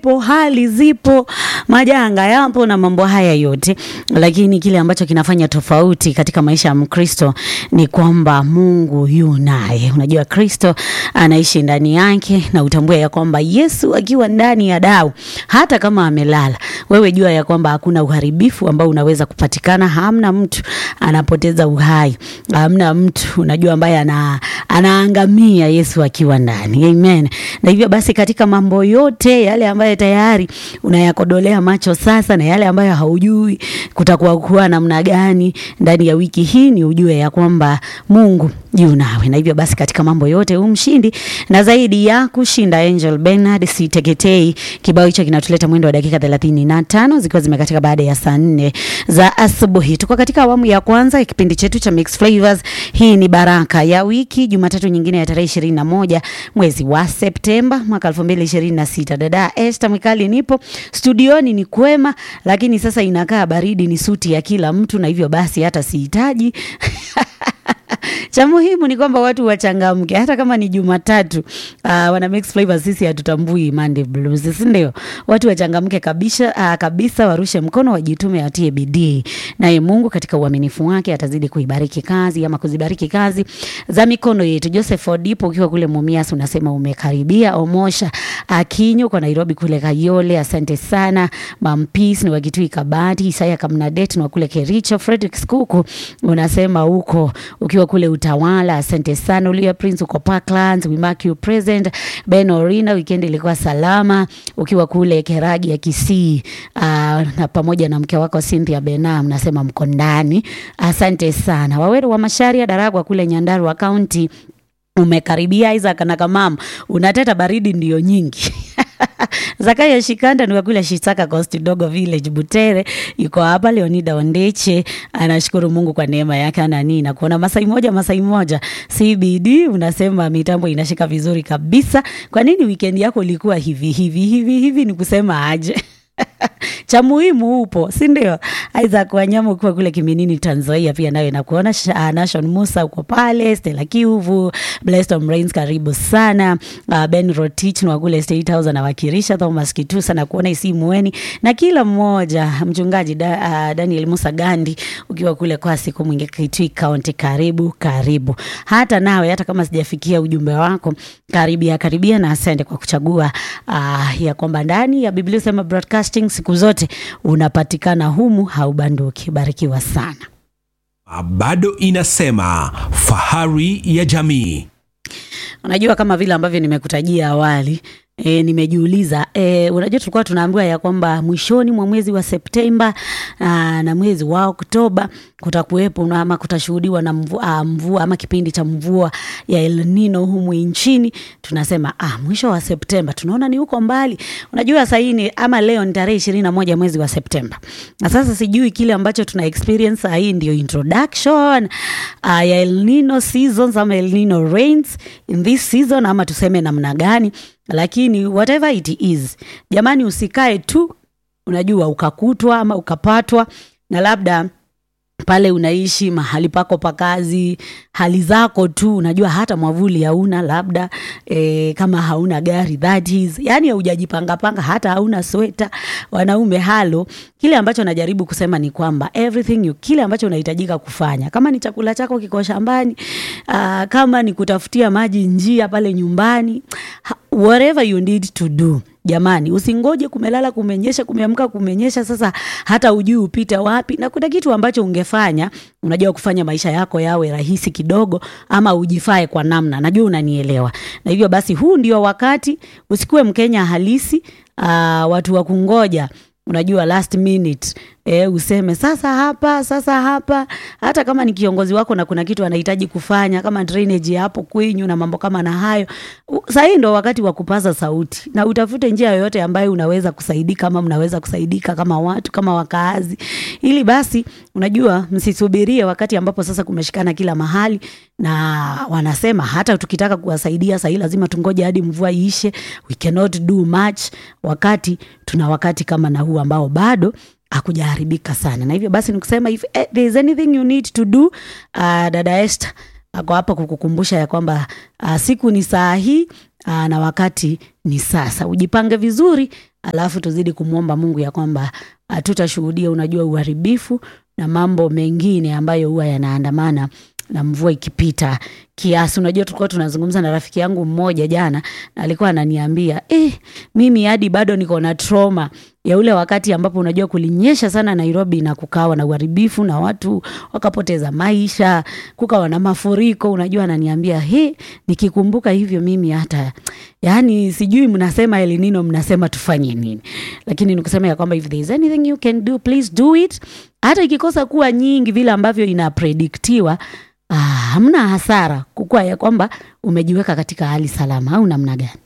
zipo, hali zipo, majanga yapo na mambo haya yote, lakini kile ambacho kinafanya tofauti katika maisha ya Mkristo ni kwamba Mungu yu naye. Unajua Kristo anaishi ndani yake, na utambue ya kwamba Yesu akiwa ndani ya dau, hata kama amelala, wewe jua ya kwamba hakuna uharibifu ambao unaweza kupatikana. Hamna mtu anapoteza uhai, hamna mtu unajua ambaye ana, anaangamia Yesu akiwa ndani. Amen. Na hivyo basi katika mambo yote yale ambayo tayari unayakodolea macho sasa na yale ambayo haujui kutakuwa kuwa namna gani ndani ya wiki hii, ni ujue ya kwamba Mungu yu nawe. Na hivyo basi katika mambo yote umshindi na zaidi ya kushinda. Angel Bernard Siteketei, kibao hicho kinatuleta mwendo wa dakika thelathini na tano zikiwa zimekatika baada ya saa nne za asubuhi. Tuko katika awamu ya kwanza ya kipindi chetu cha Mixed Flavors. Hii ni baraka ya wiki, Jumatatu nyingine ya tarehe ishirini na moja mwezi wa Septemba mwaka elfu mbili ishirini na sita. Dada Esther Mwikali nipo studioni, ni kwema, lakini sasa inakaa baridi, ni suti ya kila mtu, na hivyo basi hata sihitaji cha muhimu ni kwamba watu wachangamke, hata kama ni Jumatatu. Uh, wana mix flavors, sisi hatutambui Monday blues, si ndio? Watu wachangamke kabisa, uh, kabisa, warushe mkono, wajitume, watie bidii, naye Mungu katika uaminifu wake atazidi kuibariki kazi ama kuzibariki kazi za mikono yetu. Joseph Odipo, ukiwa kule Mumias, unasema umekaribia. Omosha Akinyo kwa Nairobi kule Kayole, asante sana. Mampis ni wakitui Kabati, Isaya Kamnadet ni wa kule Kericho. Fredrick Skuku unasema huko ukiwa kule Utawala, asante sana. Ulia Prince uko Parklands, we mark you present. Ben Orina, weekend ilikuwa salama ukiwa kule Keragi ya Kisii, uh, na pamoja na mke wako Cynthia Benam, nasema mko ndani, asante sana. Waweru wa Masharia Daragwa kule Nyandarua County umekaribia. Isaac na Kamam, unateta baridi ndio nyingi Zakayo Shikanda ni wakule Shitaka Coast Dogo Village Butere yuko hapa. Leonida Ondeche anashukuru Mungu kwa neema yake anani na kuona Masai moja Masai moja CBD unasema mitambo inashika vizuri kabisa. Kwa nini weekend yako ilikuwa hivi hivi hivi hivi? Ni kusema aje? cha muhimu upo, si ndio? Isaac Wanyama ukiwa kule Kiminini Tanzania, pia nawe nakuona. Nashon Musa uko pale, Stella Kiuvu, Blessed Rains, karibu sana. Uh, Ben Rotich wa kule State House anawakilisha. Thomas Kitusa na kuona Isimueni na kila mmoja, mchungaji da, uh, Daniel Musa Gandi ukiwa kule kwa siku mwingi Kitui County, karibu karibu. Hata nawe hata kama sijafikia ujumbe wako, karibia karibia, na asante kwa kuchagua uh, ya kwamba ndani ya Biblia sema broadcasting siku zote unapatikana humu, haubanduki. Barikiwa sana. Bado inasema fahari ya jamii. Unajua, kama vile ambavyo nimekutajia awali E, nimejiuliza e, unajua tulikuwa tunaambiwa ya kwamba mwishoni mwa mwezi wa Septemba aa, na mwezi wa Oktoba kutakuwepo ama kutashuhudiwa na mvua, mvua ama kipindi cha mvua ya El Nino humu nchini. Tunasema ah, mwisho wa Septemba tunaona ni huko mbali. Unajua sasa hii ni ama leo ni tarehe ishirini na moja mwezi wa Septemba, na sasa sijui kile ambacho tuna experience sasa. Hii ndio introduction uh, ya El Nino seasons ama El Nino rains in this season ama tuseme namna gani lakini whatever it is, jamani, usikae tu unajua ukakutwa ama ukapatwa na labda pale unaishi mahali pako pa kazi, hali zako tu, unajua hata mwavuli hauna, labda e, kama hauna gari that is, yani haujajipangapanga, hata hauna sweta. Wanaume halo, kile ambacho najaribu kusema ni kwamba everything you, kile ambacho unahitajika kufanya, kama ni chakula chako kiko shambani, uh, kama ni kutafutia maji njia pale nyumbani, whatever you need to do Jamani, usingoje kumelala kumenyesha, kumeamka kumenyesha, sasa hata ujui upite wapi. Na kuna kitu ambacho ungefanya, unajua, kufanya maisha yako yawe rahisi kidogo, ama ujifae kwa namna, najua unanielewa. Na hivyo basi, huu ndio wakati, usikuwe Mkenya halisi, uh, watu wa kungoja unajua last minute e, useme sasa hapa sasa hapa. Hata kama ni kiongozi wako na kuna kitu anahitaji kufanya kama drainage hapo kwenyu na mambo kama na hayo, sahii ndo wakati wa kupaza sauti na utafute njia yoyote ambayo unaweza kusaidika, kama mnaweza kusaidika kama watu kama wakaazi, ili basi unajua msisubirie wakati ambapo sasa kumeshikana kila mahali, na wanasema hata tukitaka kuwasaidia sahii lazima tungoje hadi mvua iishe. We cannot do much wakati tuna wakati kama na huu ambao bado hakujaharibika sana, na hivyo basi nikusema if eh, there is anything you need to do uh, dada Esther ako hapa kukukumbusha ya kwamba uh, siku ni saa hii uh, na wakati ni sasa. Ujipange vizuri alafu tuzidi kumwomba Mungu ya kwamba hatutashuhudia, unajua, uharibifu na mambo mengine ambayo huwa yanaandamana na mvua ikipita kiasi. Unajua, tulikuwa tunazungumza na rafiki yangu mmoja jana, na alikuwa ananiambia eh, mimi hadi bado niko na trauma ya ule wakati ambapo unajua kulinyesha sana Nairobi na kukawa na uharibifu na watu wakapoteza maisha, kukawa na mafuriko. Unajua, ananiambia he, nikikumbuka hivyo mimi hata yani sijui mnasema El Nino, mnasema tufanye nini? Lakini nikusema ya kwamba if there is anything you can do please do it, hata ikikosa kuwa nyingi vile ambavyo inaprediktiwa. Ah, hamna hasara kukua ya kwamba umejiweka katika hali salama au namna gani?